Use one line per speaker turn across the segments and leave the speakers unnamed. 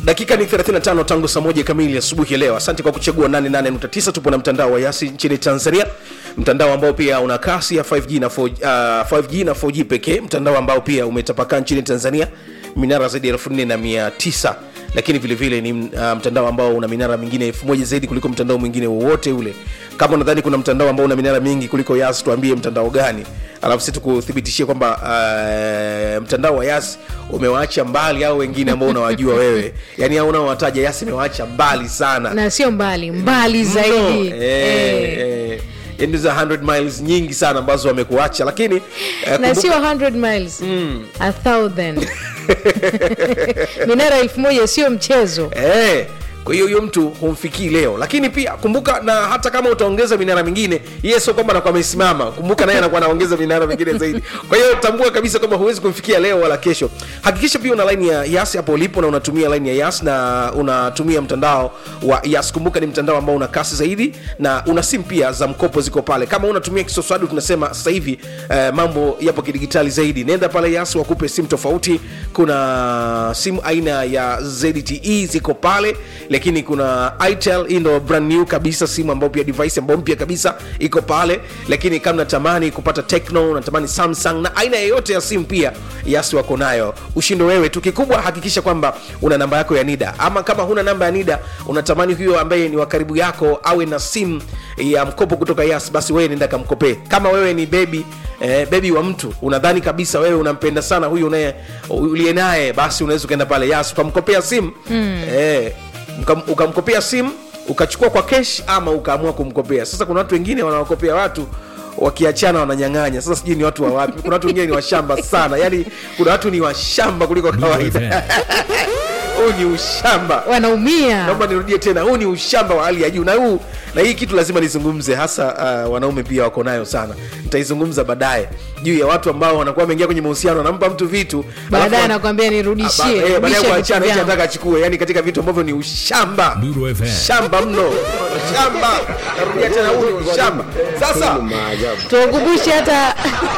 dakika ni 35 tangu saa moja kamili asubuhi ya leo asante kwa kuchagua 88.9 tupo na mtandao wa yasi nchini tanzania mtandao ambao pia una kasi ya 5g na 4, uh, 5g na 4g pekee mtandao ambao pia umetapakaa nchini tanzania minara zaidi ya 4900 lakini vile vile ni uh, mtandao ambao una minara mingine elfu moja zaidi kuliko mtandao mwingine wowote ule kama unadhani kuna mtandao ambao una minara mingi kuliko yas tuambie mtandao gani alafu si tukuthibitishie kwamba uh, mtandao wa yas umewaacha mbali au wengine ambao unawajua wewe yani au unaowataja yas imewaacha mbali sana
na sio mbali mbali zaidi
Mno. eh,
Eh.
eh. Yaani za 100 miles nyingi sana ambazo wamekuacha lakini eh,
na
kumbuka-
sio 100 miles a thousand minara elfu moja sio mchezo
Eh, kwa hiyo huyo mtu humfikii leo lakini pia kumbuka na hata kama utaongeza minara mingine yeye sio kwamba anakuwa amesimama kumbuka naye anakuwa anaongeza minara mingine zaidi kwa hiyo tambua kabisa kwamba huwezi kumfikia leo wala kesho hakikisha pia una laini ya yas hapo ulipo na unatumia laini ya yas na unatumia mtandao wa yas kumbuka ni mtandao ambao una kasi zaidi na una simu pia za mkopo ziko pale kama unatumia kisoswadu tunasema sasa hivi eh, mambo yapo kidigitali zaidi nenda pale yas wakupe simu tofauti kuna simu aina ya zte ziko pale lakini kuna itel hii ndo brand new kabisa simu ambayo pia device ambayo mpya kabisa iko pale lakini kama natamani kupata techno natamani samsung na aina yeyote ya simu pia yasi wako nayo ushindo wewe tu kikubwa hakikisha kwamba una namba yako ya nida ama kama huna namba ya nida unatamani huyo ambaye ni wa karibu yako awe na simu ya mkopo kutoka yas basi wewe nenda kamkopee kama wewe ni bebi eh, bebi wa mtu unadhani kabisa wewe unampenda sana huyu unaye uliye naye basi unaweza ukaenda pale yas ukamkopea simu mm. eh, ukam- ukamkopea simu ukachukua kwa kesh ama ukaamua kumkopea sasa kuna watu wengine wanawakopea watu wakiachana wananyang'anya sasa sijui ni watu wa wapi kuna watu wengine ni washamba sana yani kuna watu ni washamba kuliko kawaida huu ni ushamba
wanaumia
naomba nirudie tena huu ni ushamba wa hali ya juu na huu na hii kitu lazima nizungumze hasa uh, wanaume pia wako nayo sana nitaizungumza baadaye juu ya watu ambao wanakuwa wameingia kwenye mahusiano anampa mtu vitu
baadaye
alafu-
anakwambia
Ba-
nirudishie
eh, baadaye
rudisha vitu
kuachana hichi
vyangu.
anataka achukue yani katika vitu ambavyo ni ushamba
Duru FM.
shamba mno shamba narudia tena huu ni ushamba sasa
tuwakumbushe hata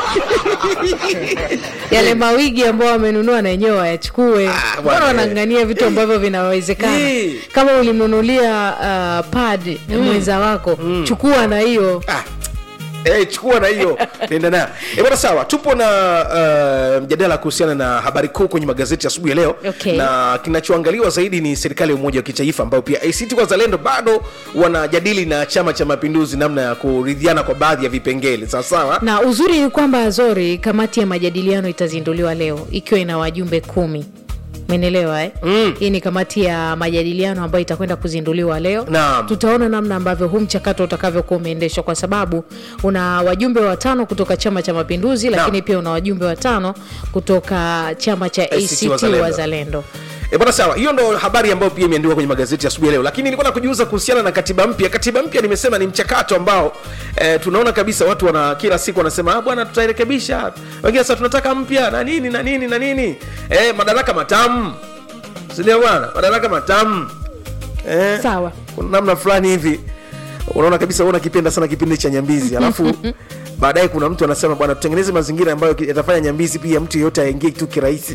yale mawigi ambao wamenunua na wenyewe wayachukue
Ah,
mbona
bwana.
wanangania vitu ambavyo vinawezekana
Hii.
kama ulimnunulia uh, pad mwenza wako chukua na hiyo
ah. Eh, chukua na hiyo nenda nayo Eh, bwana sawa tupo na uh, mjadala kuhusiana na habari kuu kwenye magazeti asubuhi ya leo
Okay.
na kinachoangaliwa zaidi ni serikali ya umoja wa kitaifa ambayo pia act wazalendo bado wanajadili na chama cha mapinduzi namna ya kuridhiana kwa baadhi ya vipengele sawasawa
na uzuri ni kwamba zori kamati ya majadiliano itazinduliwa leo ikiwa ina wajumbe kumi menelewa eh?
Mm.
hii ni kamati ya majadiliano ambayo itakwenda kuzinduliwa leo
Naam.
tutaona namna ambavyo huu mchakato utakavyokuwa umeendeshwa kwa sababu una wajumbe watano kutoka chama cha mapinduzi lakini pia una wajumbe watano kutoka chama cha
ACT
act
Wazalendo.
wazalendo
E bwana sawa, hiyo ndo habari ambayo pia imeandikwa kwenye magazeti asubuhi ya leo, lakini nilikuwa nakujuza kuhusiana na katiba mpya. Katiba mpya nimesema ni mchakato ambao e, tunaona kabisa watu wana kila siku wanasema ah, bwana tutairekebisha, wengine sasa tunataka mpya na nini na nini na nini e, madaraka matamu, si ndio bwana, madaraka matamu e,
sawa
kuna namna fulani hivi unaona kabisa wewe unakipenda sana kipindi cha nyambizi alafu baadaye kuna mtu anasema bwana tutengeneze mazingira ambayo ki- yatafanya nyambizi pia mtu yeyote aingie tu kirahisi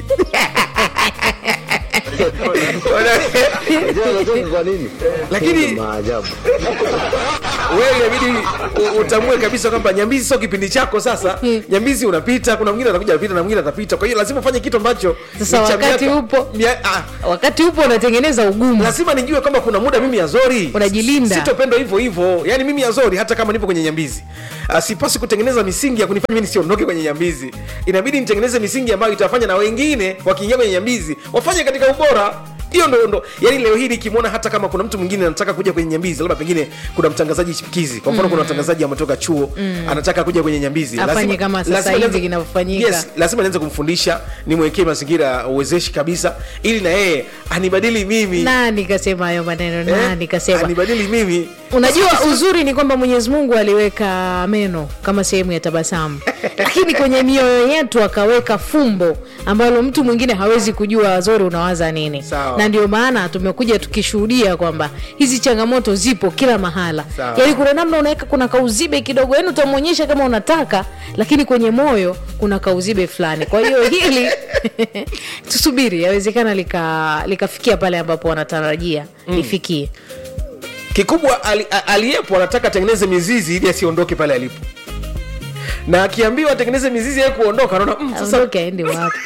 kwa nini?
Lakini-
maajabu.
wewe inabidi u- utambue kabisa kwamba nyambizi sio kipindi chako sasa nyambizi unapita kuna mwingine atakuja apita na mwingine atapita kwa hiyo lazima ufanye kitu ambacho
Sasa
ni cha
wakati
miaka-
upo.
mia- ah,
wakati upo unatengeneza ugumu
lazima nijue kwamba kuna muda mimi azori
Unajilinda.
sitopendwa hivyo hivyo yani mimi azori hata kama nipo kwenye nyambizi uh, sipasi kutengeneza misingi ya kunifanya mimi nisiondoke kwenye nyambizi inabidi nitengeneze misingi ambayo itafanya na wengine wakiingia kwenye nyambizi wafanye katika ubora hiyo ndo ndo yani leo hii nikimwona hata kama kuna mtu mwingine anataka kuja kwenye nyambizi labda pengine kuna mtangazaji chipukizi kwa mfano kuna mtangazaji ametoka chuo anataka kuja kwenye nyambizi
Afanye kama sasa
lazima
hivi
nianze-
kinavyofanyika.
yes, lazima nianze kumfundisha nimwekee mazingira uwezeshi kabisa ili na yeye anibadili mimi
nani kasema hayo maneno
Eh,
nani kasema
anibadili mimi
unajua uzuri ni kwamba mwenyezi mungu aliweka meno kama sehemu ya tabasamu lakini kwenye mioyo yetu akaweka fumbo ambalo mtu mwingine hawezi kujua wazori unawaza nini
Sawa.
na ndio maana tumekuja tukishuhudia kwamba hizi changamoto zipo kila mahala
Sawa.
yaani kuna namna unaweka kuna kauzibe kidogo yani utamwonyesha kama unataka lakini kwenye moyo kuna kauzibe fulani kwa hiyo hili tusubiri yawezekana lika- likafikia pale ambapo wanatarajia lifikie
kikubwa ali, a- aliyepo anataka atengeneze mizizi ili asiondoke pale alipo na akiambiwa atengeneze mizizi ya kuondoka anaona mm, sasa
aondoke aende wapi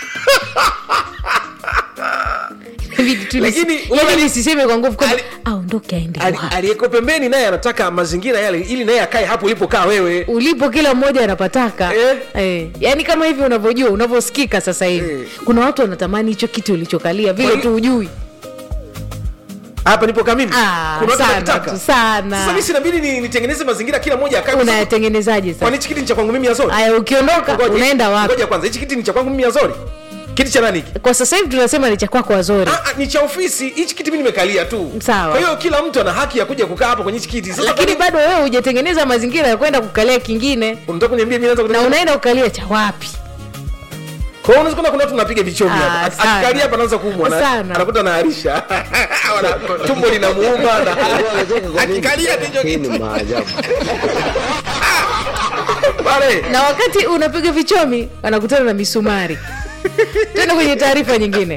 Inabidi tu
Lakini,
nisi-
unaona-
yani nisiseme kwa nguvu kwamba
Ali-
aondoke aende
ali-
wapi
aliyeko pembeni naye anataka mazingira yale ili naye akae hapo ulipokaa wewe
ulipo kila mmoja anapataka
Eh.
eh. yaani kama hivi unavyojua unavyosikika sasa hivi
Eh.
kuna watu wanatamani hicho kiti ulichokalia vile
Kwani-
tu ujui
hapa nipokaa mimi
Ah,
Kuna watu
sana
wanataka.
tu, sana.
sasa mimi sinabidi ni- nitengeneze mazingira kila mmoja akae
unayatengenezaje
kwani
sasa
hichi kiti ni cha kwangu mimi azori
aya ukiondoka
Ngoja,
unaenda wapi
ngoja kwanza hichi kiti ni cha kwangu mimi azori kiti cha nani hiki
kwa sasa hivi tunasema ni cha kwako wazori
Ah, ah, ni cha ofisi hichi kiti mi nimekalia tu
Sawa.
kwa hiyo kila mtu ana haki ya kuja kukaa hapa kwenye hichi kiti sasa
lakini
kwa nini-
bado wewe hujatengeneza mazingira ya kwenda kukalia kingine
unataka kuniambia mimi naanza
na
kutengeneza-
unaenda kukalia cha wapi
kwa hiyo unaweza kuona kuna watu napiga vichomi
Ah,
hapa Ak-
sana.
akikalia hapa anaanza kuumwa na-
Sana.
anakuta anaarisha Wana- tumbo linamuuma na akikalia ndicho
Hii
kitu
ni maajabu.
pale
na wakati unapiga vichomi anakutana na misumari tena kwenye taarifa nyingine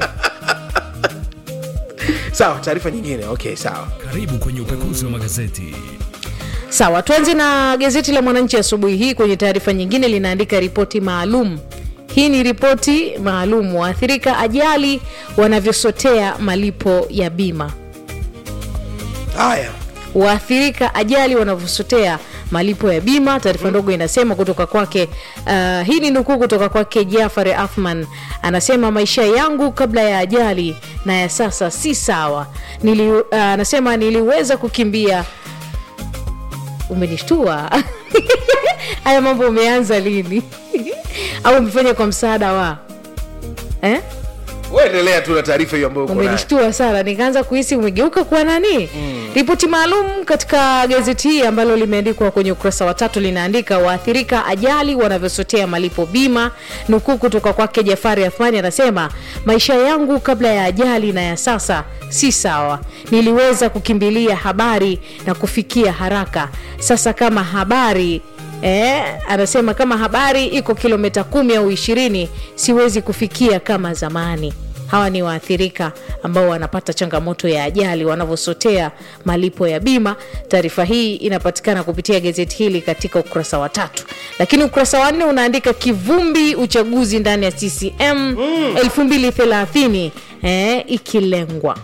sawa taarifa nyingine okay sawa
Karibu kwenye upekuzi wa magazeti.
sawa tuanze na gazeti la mwananchi asubuhi hii kwenye taarifa nyingine linaandika ripoti maalum hii ni ripoti maalum waathirika ajali wanavyosotea malipo ya bima
haya
waathirika ajali wanavyosotea malipo ya bima taarifa ndogo inasema kutoka kwake uh, hii ni nukuu kutoka kwake jafari afman anasema maisha yangu kabla ya ajali na ya sasa si sawa Nili, uh, anasema niliweza kukimbia umenishtua haya mambo umeanza lini au umefanya kwa msaada wa eh?
uendelea tu na taarifa hiyo ambayo uko nayo
umenishtua sana nikaanza kuhisi umegeuka kuwa nani mm. ripoti maalum katika gazeti hii ambalo limeandikwa kwenye ukurasa wa tatu linaandika waathirika ajali wanavyosotea malipo bima nukuu kutoka kwake jafari athmani anasema maisha yangu kabla ya ajali na ya sasa si sawa niliweza kukimbilia habari na kufikia haraka sasa kama habari Eh, anasema kama habari iko kilomita kumi au ishirini siwezi kufikia kama zamani hawa ni waathirika ambao wanapata changamoto ya ajali wanavyosotea malipo ya bima taarifa hii inapatikana kupitia gazeti hili katika ukurasa wa tatu lakini ukurasa wa nne unaandika kivumbi uchaguzi ndani ya ccm mm. 230 eh, ikilengwa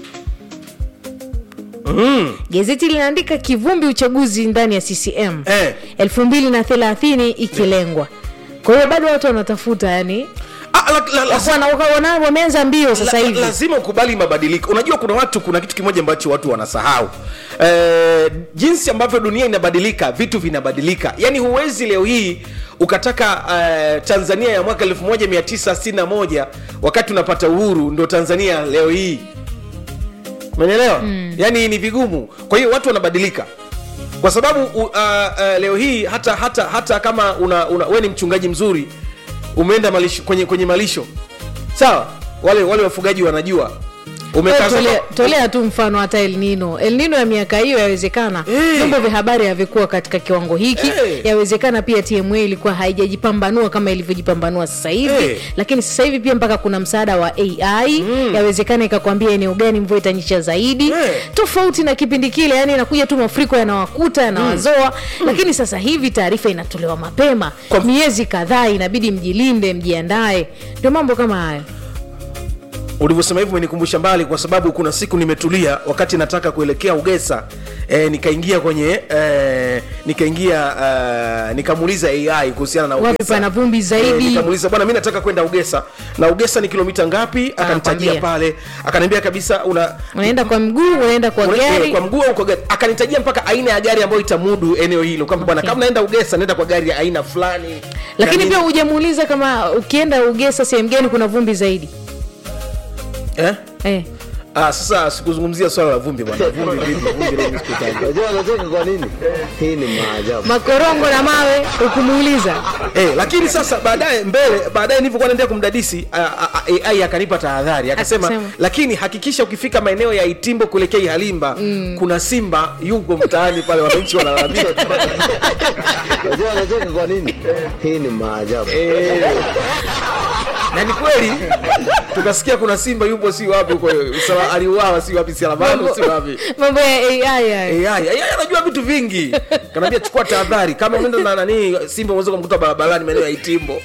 mm.
gazeti linaandika kivumbi uchaguzi ndani ya ccm
eh.
elfu mbili na thelathini ikilengwa kwa hiyo bado watu wanatafuta yani
ah, la, la, la,
wana- wana- wameanza mbio sasa
la,
hivi
lazima ukubali mabadiliko unajua kuna watu kuna kitu kimoja ambacho watu wanasahau eh, jinsi ambavyo dunia inabadilika vitu vinabadilika yaani huwezi leo hii ukataka eh, tanzania ya mwaka 1961 wakati unapata uhuru ndo tanzania leo hii umeelewa mm. yaani ni vigumu kwa hiyo watu wanabadilika kwa sababu uh, uh, leo hii hata hata hata kama una, una, we ni mchungaji mzuri umeenda malisho, kwenye, kwenye malisho sawa wale wale wafugaji wanajua umekaa
Wewe tolea,
sasa-
tolea tu mfano hata elnino elnino ya miaka hiyo yawezekana
Eh.
vyombo vya habari havikuwa katika kiwango hiki
Eh.
yawezekana pia tma ilikuwa haijajipambanua kama ilivyojipambanua sasa hivi
Eh.
lakini sasa hivi pia mpaka kuna msaada wa ai mm. yawezekana ikakwambia eneo gani mvua itanyesha zaidi
Eh.
tofauti na kipindi kile yani inakuja tu mafuriko yanawakuta yanawazoa mm. lakini sasa hivi taarifa inatolewa mapema
Kwa-
miezi kadhaa inabidi mjilinde mjiandae ndio mambo kama hayo
ulivyosema hivyo umenikumbusha mbali kwa sababu kuna siku nimetulia wakati nataka kuelekea ugesa e, nikaingia kwenye e, nikaingia uh, nikamuuliza ai kuhusiana na
wapi
ugesa
pana vumbi zaidi
nikamuuliza bwana mi nataka kwenda ugesa na ugesa ni kilomita ngapi akanitajia
Anakwambia.
pale akaniambia kabisa una
unaenda kwa mguu unaenda kwa
Una- eh,
gari
kwa mguu au kwa gari akanitajia mpaka aina ya gari ambayo itamudu eneo hilo kwamba bwana
Okay.
kama naenda ugesa naenda kwa gari ya aina fulani
lakini
Na
pia
nini.
hujamuuliza kama ukienda ugesa sehemu gani kuna vumbi zaidi
eh?
eh.
Ah, sasa sikuzungumzia swala la vumbi bwana. Vumbi vipi? Vumbi leo mimi sikutaja.
Unajua anacheka kwa nini? Hii ni maajabu.
makorongo na mawe ukumuuliza
Eh, lakini sasa baadaye mbele baadaye nilivyokuwa naendelea kumdadisi a- a- a- AI akanipa tahadhari akasema,
Akasema.
lakini hakikisha ukifika maeneo ya Itimbo kuelekea Ihalimba kuna simba yuko mtaani pale, wananchi wanalalamika.
Unajua anacheka kwa nini? Hii ni maajabu.
Eh, na ni kweli tukasikia kuna simba yupo si wapi huko Sala- aliuawa si wapi Salamano si wapi
mambo ya ai haya
AI AI anajua vitu vingi, kanaambia chukua tahadhari, kama unaenda na nani simba unaweza kumkuta barabarani maeneo ya Itimbo.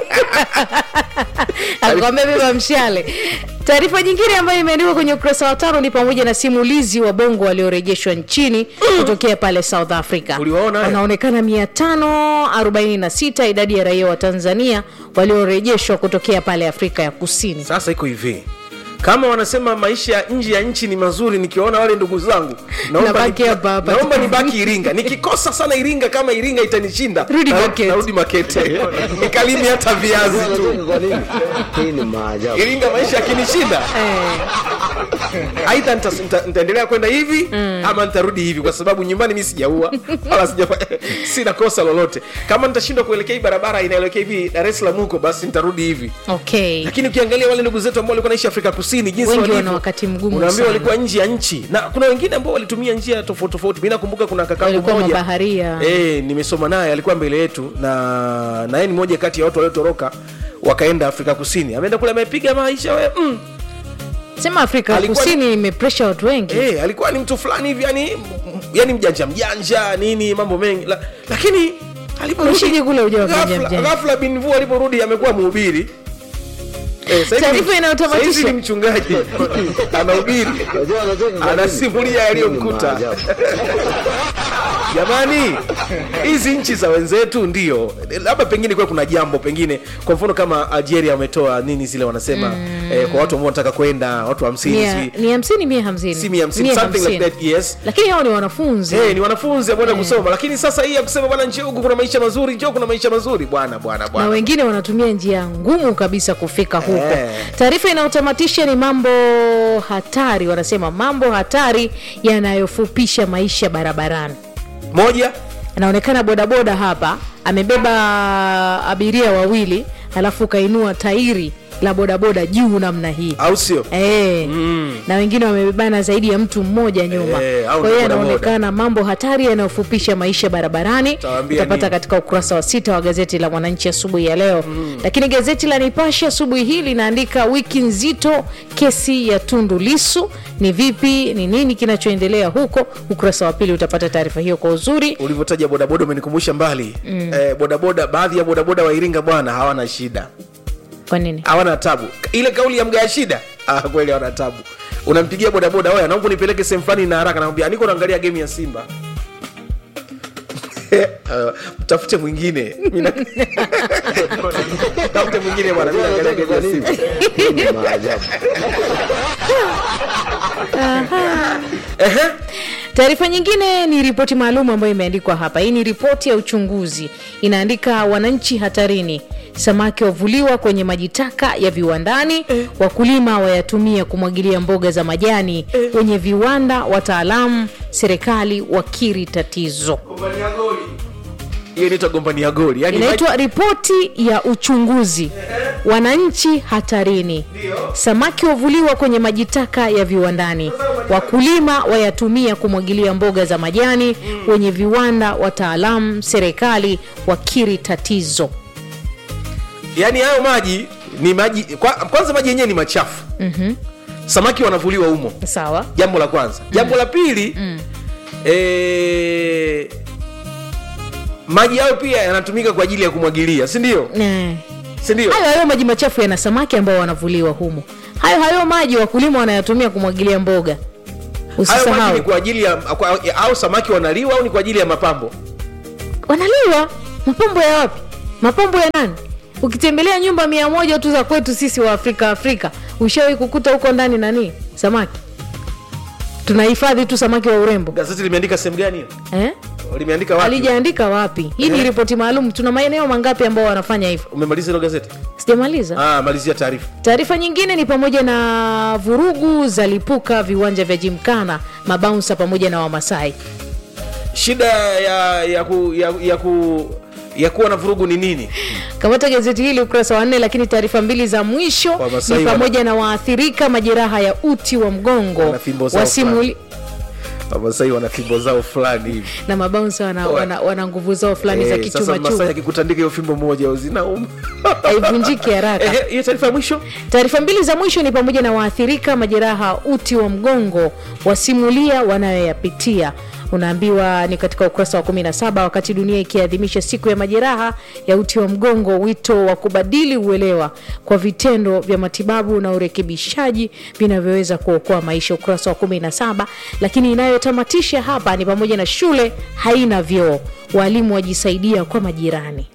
alikwambia beba mshale taarifa nyingine ambayo imeandikwa kwenye ukurasa wa tano ni pamoja na simulizi wa bongo waliorejeshwa nchini kutokea pale south africa
Uliwaona haya?
wanaonekana 546 idadi ya raia wa tanzania waliorejeshwa kutokea pale afrika ya kusini
Sasa iko hivi, kama wanasema maisha ya nje ya nchi ni mazuri, nikiwaona wale ndugu zangu naomba
Nabaki
ni-
hapa hapa.
naomba nibaki Iringa. Nikikosa sana Iringa, kama Iringa itanishinda
Rudi
na-
Makete.
narudi Makete nikalimi hata viazi
Unajua
tu.
anacheka kwa nini? Hii ni maajabu.
Iringa maisha yakinishinda,
eh.
aidha nita- nita- nitaendelea kwenda hivi ama nitarudi hivi, kwa sababu nyumbani mi sijaua wala sijafa, sina kosa lolote. Kama nitashindwa kuelekea hii barabara inaelekea hivi Dar es Salaam huko, basi nitarudi hivi
okay
lakini ukiangalia wale ndugu zetu ambao walikuwa naishi afrika kusini jinsi
Wengi
walivyo,
wana wakati mgumu
unaambiwa
sana.
walikuwa nje ya nchi na kuna wengine ambao walitumia njia tofauti tofauti mi nakumbuka kuna kakangu
Walikuwa
mmoja
mabaharia.
eh, nimesoma naye alikuwa mbele yetu na na yeye ni moja kati ya watu waliotoroka wakaenda afrika kusini ameenda kule amepiga maisha we mm.
sema afrika
Alikuwa-
kusini imepresha watu wengi
eh, alikuwa ni mtu fulani hivi yani, yani mjanja mjanja nini mambo mengi la, lakini aliporudi
Ushije kule ujawa mjanja
ghafla-
mjanja.
ghafla bin Vu aliporudi amekuwa mhubiri Eh, sasa hivi
Taarifa
ni-
inayotamatisha.
sasa hivi ni mchungaji anahubiri
Unajua anacheka kwa nini?
Anasimulia
Hii ni
yaliyomkuta.
maajabu.
jamani hizi nchi za wenzetu ndio labda pengine kuwa kuna jambo pengine kwa mfano kama algeria wametoa nini zile wanasema eh, kwa watu ambao wanataka kwenda watu hamsini
Mia-
si
ni hamsini mia hamsini
si mia hamsini
Mia
something like
hamsini.
that yes
lakini hao ni wanafunzi
Hey, ni wanafunzi ambao wanaenda kusoma lakini sasa hii ya kusema bwana njoo huku kuna maisha mazuri njoo kuna maisha mazuri bwana bwana
na
bwana
wengine wanatumia njia ngumu kabisa kufika huko
Eh.
taarifa inayotamatisha ni mambo hatari wanasema mambo hatari yanayofupisha maisha barabarani
moja
anaonekana bodaboda hapa amebeba abiria wawili alafu kainua tairi la bodaboda juu namna hii
au sio
E, na wengine wamebebana zaidi ya mtu mmoja nyuma
Eh, au
kwa hiyo
ni bodaboda.
yanaonekana mambo hatari yanayofupisha maisha barabarani
Utawaambia
utapata
nini?
katika ukurasa wa sita wa gazeti la mwananchi asubuhi ya leo lakini gazeti la nipashe asubuhi hii linaandika wiki nzito kesi ya tundu lisu ni vipi ni nini kinachoendelea huko ukurasa wa pili utapata taarifa hiyo kwa uzuri
ulivyotaja bodaboda umenikumbusha mbali eh, bodaboda baadhi ya bodaboda wa iringa bwana hawana shida
kwa nini
hawana tabu ile kauli ya mgaa shida ah, kweli hawana tabu unampigia bodaboda oya naomba nipeleke sehemu fulani na haraka nakwambia niko naangalia game ya simba Uh, mtafute mwingine Mimi na- mtafute mwingine bwana mimi
Unajua
naangalia
anacheka
game
kwa
ya
nini?
simba
Hii ni maajabu.
ehe
taarifa nyingine ni ripoti maalum ambayo imeandikwa hapa hii ni ripoti ya uchunguzi inaandika wananchi hatarini samaki wavuliwa kwenye maji taka ya viwandani wakulima wayatumia kumwagilia mboga za majani wenye viwanda wataalamu serikali wakiri tatizo
gombania goli hiyo inaitwa gombania goli yani
inaitwa ripoti ya uchunguzi wananchi hatarini samaki wavuliwa kwenye maji taka ya viwandani wakulima wayatumia kumwagilia mboga za majani wenye viwanda wataalamu serikali wakiri tatizo
yani hayo maji ni maji kwa, kwanza maji yenyewe ni machafu mm-hmm. samaki wanavuliwa humo
sawa
jambo la kwanza jambo la pili mm. e, maji hayo pia yanatumika kwa ajili ya kumwagilia si ndio
Eh.
si ndio
hayo hayo maji machafu yana samaki ambao wanavuliwa humo hayo hayo maji wakulima wanayatumia kumwagilia mboga
hayo maji
usisahau
ni kwa ajili ya kwa, au samaki wanaliwa au ni kwa ajili ya mapambo
wanaliwa mapambo ya wapi mapambo ya nani ukitembelea nyumba mia moja tu za kwetu sisi wa afrika afrika ushawahi kukuta huko ndani nani samaki tunahifadhi tu samaki wa urembo
gazeti limeandika sehemu gani hiyo
eh?
limeandika wapi
alijaandika wapi hii ni
Eh.
ripoti maalum tuna maeneo mangapi ambao wanafanya hivyo
umemaliza hilo gazeti
sijamaliza
ah, malizia taarifa
taarifa nyingine ni pamoja na vurugu za lipuka viwanja vya jimkana mabaunsa pamoja na wamasai
shida ya ya ku, ya, ya, ku, ya kuwa na vurugu ni nini
kamata gazeti hili ukurasa wa nne lakini taarifa mbili za mwisho
Wamasai
ni
wana-
pamoja na waathirika majeraha ya uti wa mgongo
Wana fimbo zao
wasimuli
wamasai wana fimbo zao fulani hivi
na mabaunsa wana,
Oe.
wana, wana nguvu zao fulani za
Eh, sasa masai
kichumachuma
akikutandika hiyo fimbo moja zinauma
haivunjiki haraka
Ehe, hiyo taarifa ya mwisho
taarifa mbili za mwisho ni pamoja na waathirika majeraha uti wa mgongo wasimulia wanayoyapitia unaambiwa ni katika ukurasa wa 17 wakati dunia ikiadhimisha siku ya majeraha ya uti wa mgongo wito wa kubadili uelewa kwa vitendo vya matibabu na urekebishaji vinavyoweza kuokoa maisha ukurasa wa 17 lakini inayotamatisha hapa ni pamoja na shule haina vyoo walimu wajisaidia kwa majirani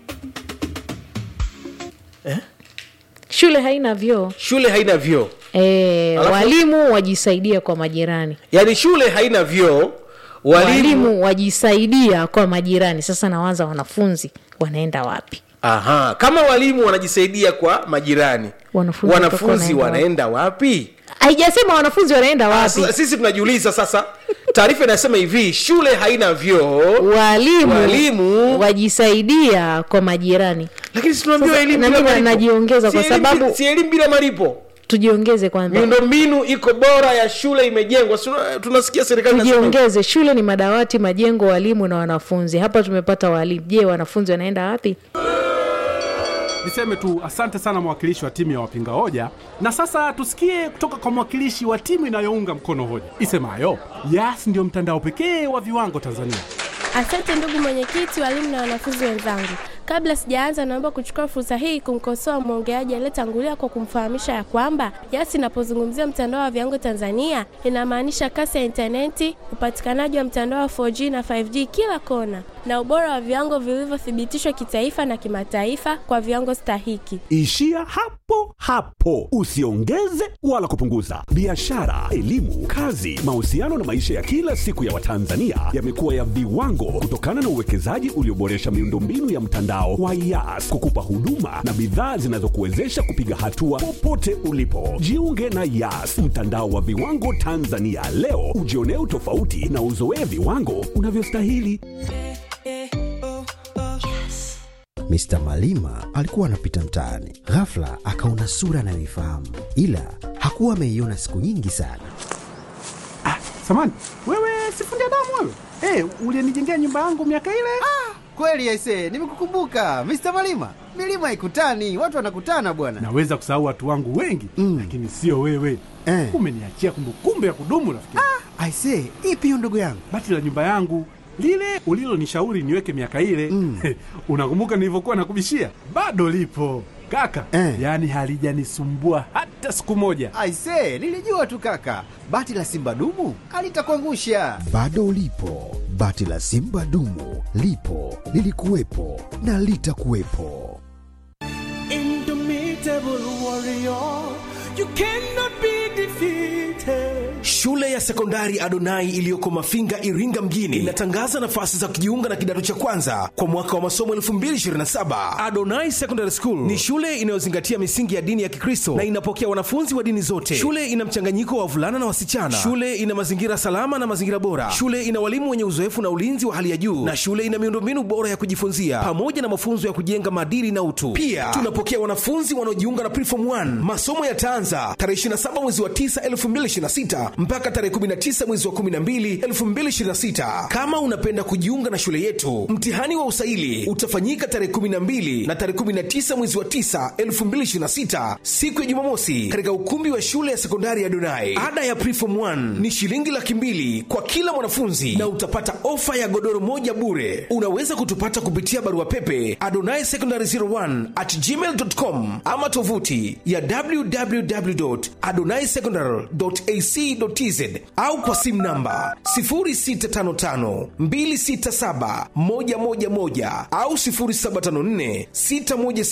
shule haina vyoo
shule haina vyoo
E,
Alafu-
walimu wajisaidia kwa majirani
yaani shule haina vyoo walimu,
walimu wajisaidia kwa majirani sasa nawaza wanafunzi wanaenda wapi
Aha, kama walimu wanajisaidia kwa majirani
Wanafunzi
wanafunzi
watakuwa
wanaenda wapi
haijasema wanafunzi wanaenda
Ah,
wapi
sasa sisi tunajiuliza sasa taarifa inasema hivi shule haina vyoo
walimu,
Walimu-
wajisaidia kwa majirani
lakini si tunaambiwa
Sasa,
elimu
na
bila
mimi
malipo.
najiongeza
Si
kwa
elimu
sababu-
bila- si elimu bila malipo
tujiongeze kwanza
miundombinu iko bora ya shule imejengwa Si tuna- tunasikia serikali inasema hivi.
tujiongeze shule ni madawati majengo walimu na wanafunzi hapa tumepata walimu je wanafunzi wanaenda wapi
Niseme tu asante sana mwakilishi wa timu ya wapinga hoja, na sasa tusikie kutoka kwa mwakilishi wa timu inayounga mkono hoja isemayo Yas ndio mtandao pekee wa viwango Tanzania.
Asante ndugu mwenyekiti, walimu na wanafunzi wenzangu. Kabla sijaanza, naomba kuchukua fursa hii kumkosoa mwongeaji aliyetangulia kwa kumfahamisha ya kwamba Yas inapozungumzia mtandao wa viwango Tanzania inamaanisha kasi ya intaneti, upatikanaji wa mtandao wa 4G na 5G kila kona, na ubora wa viwango vilivyothibitishwa kitaifa na kimataifa kwa viwango stahiki.
Ishia hapo hapo, usiongeze wala kupunguza. Biashara, elimu, kazi, mahusiano na maisha ya kila siku ya Watanzania yamekuwa ya viwango kutokana na uwekezaji ulioboresha miundombinu ya mtandao wa Yas kukupa huduma na bidhaa zinazokuwezesha kupiga hatua popote ulipo. Jiunge na Yas, mtandao wa viwango Tanzania leo, ujionee utofauti na uzoee viwango unavyostahili.
Mr. Malima alikuwa anapita mtaani, ghafla akaona sura anayoifahamu, ila hakuwa ameiona siku nyingi sana.
Samani wewe, sifundi damu wewe, hey, ulienijengea nyumba yangu miaka ile.
Kweli aise, nimekukumbuka Mr. Malima. Milima haikutani, watu wanakutana bwana.
Naweza kusahau watu wangu wengi
Mm.
lakini sio wewe
Eh.
umeniachia kumbukumbu ya kudumu rafiki.
Aise, ipi hiyo ndugu yangu?
Bati la nyumba yangu lile ulilonishauri niweke miaka ile
Mm.
unakumbuka nilivyokuwa nakubishia? Bado lipo kaka
Eh.
yaani halijanisumbua hata siku moja.
Aise, nilijua tu kaka, bati la simba dumu alitakuangusha.
Bado ulipo, bati la Simba dumu lipo, lilikuwepo na litakuwepo.
Shule ya sekondari Adonai iliyoko Mafinga, Iringa mjini inatangaza nafasi za kujiunga na kidato cha kwanza kwa mwaka wa masomo 2027. Adonai Secondary School ni shule inayozingatia misingi ya dini ya Kikristo na inapokea wanafunzi wa dini zote. Shule ina mchanganyiko wa wavulana na wasichana. Shule ina mazingira salama na mazingira bora. Shule ina walimu wenye uzoefu na ulinzi wa hali ya juu, na shule ina miundombinu bora ya kujifunzia pamoja na mafunzo ya kujenga maadili na utu. Pia tunapokea wanafunzi wanaojiunga na Preform 1. Masomo yataanza tarehe 27 mwezi wa 9 2026 mpaka tarehe 19 mwezi wa 12 2026. Kama unapenda kujiunga na shule yetu, mtihani wa usaili utafanyika tarehe 12 na tarehe 19 mwezi wa 9 2026, siku ya Jumamosi, katika ukumbi wa shule ya sekondari ya Donai. Ada ya Preform 1 ni shilingi laki mbili kwa kila mwanafunzi na utapata ofa ya godoro moja bure. Unaweza kutupata kupitia barua pepe adonai secondary 01 at gmail.com ama tovuti ya www.adonaisecondary.ac.tz au kwa simu namba 0655267111 au 075461